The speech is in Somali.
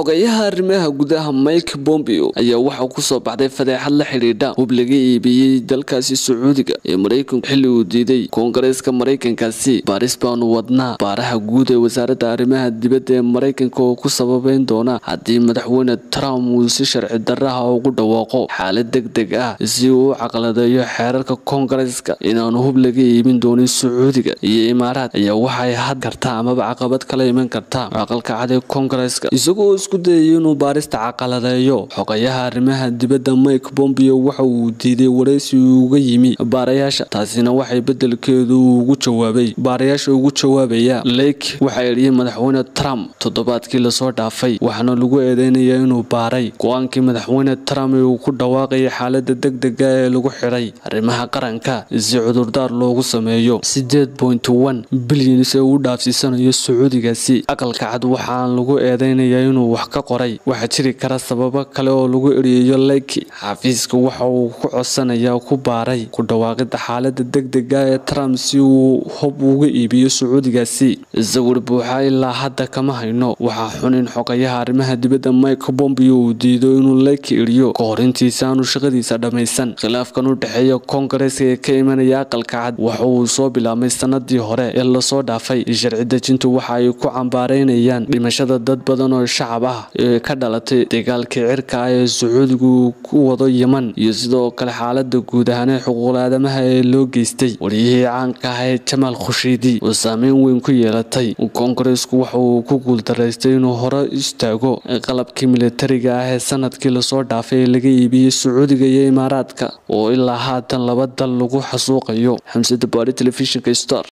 xogayaha arrimaha gudaha mike bombeo ayaa waxaa kusoo baxday fadeexad la xidhiidha hub laga iibiyey dalkaasi sacuudiga ee maraykanku xilli uu diiday koongareeska maraykankaasi baaris baanu wadnaa baaraha guud ee wasaaradda arrimaha dibadda ee maraykanka oo ku sababeyn doona haddii madaxweyne trump uu si sharci daraha ugu dhawaaqo xaalad deg deg ah si uu u caqladeeyo xeerarka koongareeska inaanu hub laga iibin doonin sacuudiga iyo imaaraad ayaa waxay had kartaa amaba caqabad kala iman kartaa aqalka cad ee koongareeska isagoo isku dayay inuu baarista caqaladeeyo xogayaha arrimaha dibadda mike bombeo waxa uu diiday waraysi uga yimi baarayaasha taasina waxay bedelkeedu ugu jawaabay baarayaasha ugu jawaabaya lake waxaa eriyey madaxweyne trump toddobaadkii lasoo dhaafay waxaana lagu eedeynaya inuu baaray go-aankii madaxweyne trump ee uu ku dhawaaqayay xaalada deg dega ee lagu xidhay arrimaha qaranka si cudurdaar loogu sameeyo sideed point one bilyans ee uu dhaafsiisanayo sacuudigaasi aqalka cad waxaan lagu eedeynayaa inuu wax ka qoray waxaa jiri kara sababo kale oo lagu eriyayo leyki xafiiska waxa uu ku codsanayaa ku baaray ku dhawaaqida xaalada deg dega ee trump si uu hub uga iibiyo sacuudigaasi sawir buuxa ilaa hadda kama hayno waxaa xun in xogayaha arrimaha dibadda mike bombeo uu diido inuu leyki eriyo ka hor intiisa aanu shaqadiisa dhammaysan khilaafkan u dhexeeya koongareeska ee ka imanaya aqalka cad waxa uu soo bilaabmay sanadii hore ee lasoo dhaafay sharci dejintu waxa ay ku cambaareynayaan dhimashada dad badan oo shacab ah ee ka dhalatay dagaalkii cirka ah ee sacuudigu ku wado yeman iyo sidoo kale xaalada guud ahaanee xuquuqul aadamaha ee loo geystay wariyihii caanka ah ee jamaal khushiidi oo saameyn weyn ku yeelatay koongareesku waxa uu ku guuldaraystay inuu hore istaago qalabkii militariga ah ee sanadkii lasoo dhaafay ee laga iibiyey sacuudiga iyo imaaraadka oo ilaa haatan laba dal lagu xasuuqayo xamsada baari telefishinka star